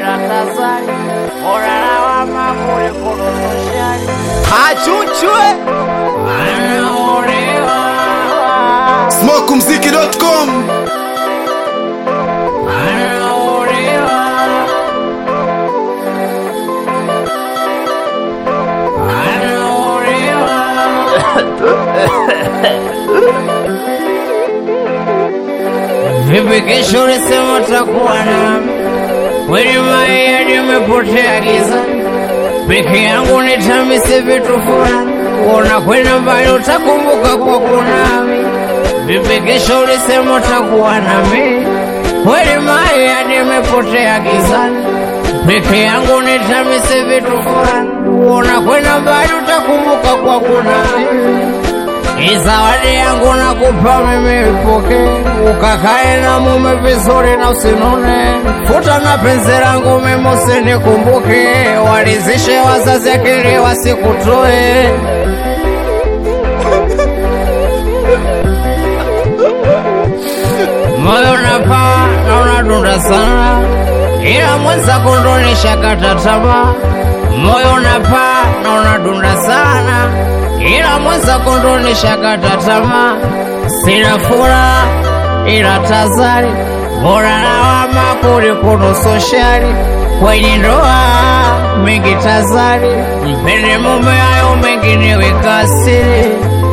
ila tazari bora lawama kuliko nusushari Achuchwe anaolewa smokumziki.com anaolewa Vipi kesho ulisema utakuwa nami? Kweli mayadi umepotea giza, peke yangu nitamise vitu fulani, unakwenda mbali utakumbuka kwa kunami. Vipi kesho ulisema utakuwa nami? Kweli mayadi umepotea gizani, peke yangu nitamise vitu fulani, unakwenda mbali utakumbuka kwa kunami. Hii zawadi yangu nakupa mimi ipoke, ukakae na mume vizuri na usinone. Futa na penzi langu mimi usinikumbuke, walizishe wazazi akili wasikutoe. Moyo napaa na unadunda sana, ila mwenzako ndo nishakata tamaa. Moyo napaa na unadunda sana, ila mwenzako ndo nishakata tamaa. Sina furaha ila tazari, bora lawama kuliko nusu shari. Kwenye ndoa mengi tazari, mpende mume, hayo mengine weka siri.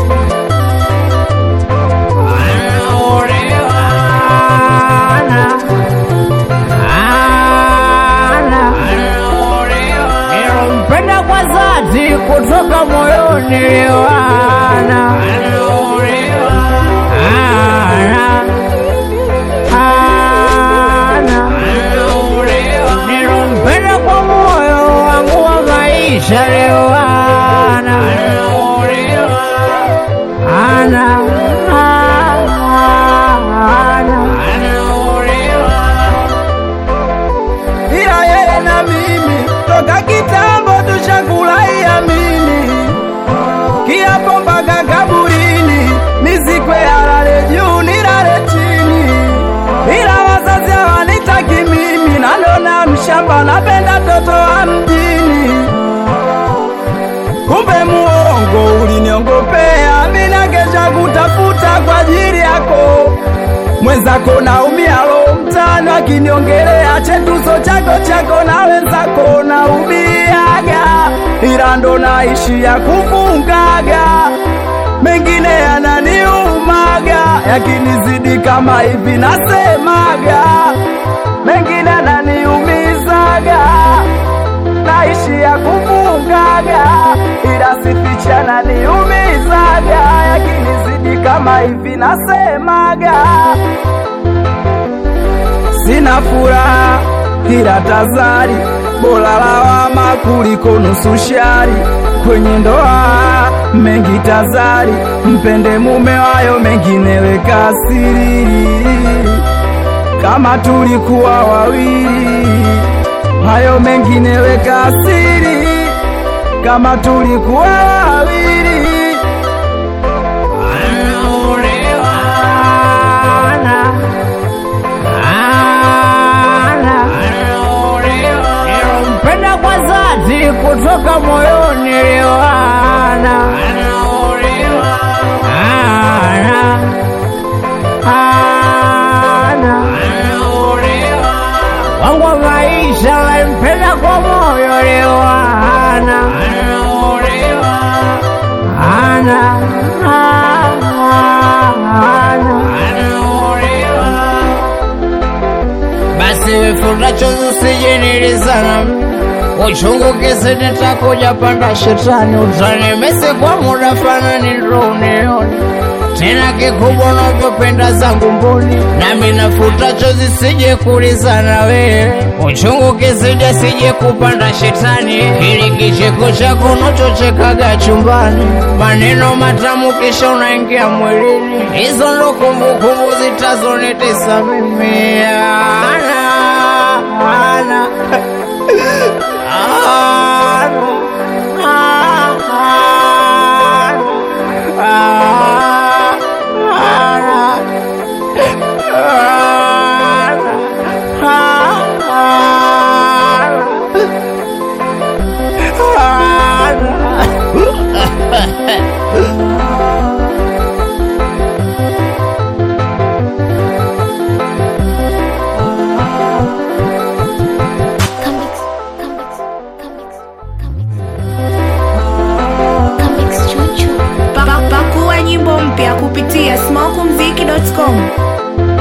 Nilompenda kwa dhati kutoka moyoni Liwana. Ana. Ana. Nilompenda kwa moyo wangu wa maisha Liwana. Ana. Ana. ila yeye na mimi toka kitambo tushakulaia mimi kiapo mpaka kaburini nizikwe alale juu nilale chini ila wazazi hawanitaki mimi nanona mshamba napenda toto wa mjini kumbe muongo uliniongopea mina kesha kutafuta kwa ajili yako mwenzako naumia lo mtano akiniongelea chetuso chako chako na wenzako naumiaga ila ndo naishia kufungaga mengine yananiumaga yakinizidi kama hivi nasemaga mengine yananiumizaga naishia kufungaga ila sifichana niumizaga yakinizidi kama hivi nasemaga sina furaha ila tazari bora lawama kuliko nusu shari kwenye ndoa mengi tazari mpende mume wayo mengine weka siri kama tulikuwa wawili hayo mengine weka siri kama tulikuwa wawili Nilompenda kwa dhati kutoka moyoni Liwana. Ana. Ana. wangu wa maisha walimpenda kwa moyo Liwana. Ana. Ana. basi wifuta chozi usijinilizana uchungu kisi nitakuja panda shetani utanimesi kwa muda fanani ndo unione tena kikubwa unavyopenda zangu mboni nami nafuta chozi sije kulizana wewe uchungu kisije sije kupanda shetani ili kicheko chako unachochekaga chumbani maneno matamu kisha unaingia mwilini hizo ndo kumbukumbu zitazonitesa mimi ana ana Ah nyimbo mpya kupitia smokumziki.com.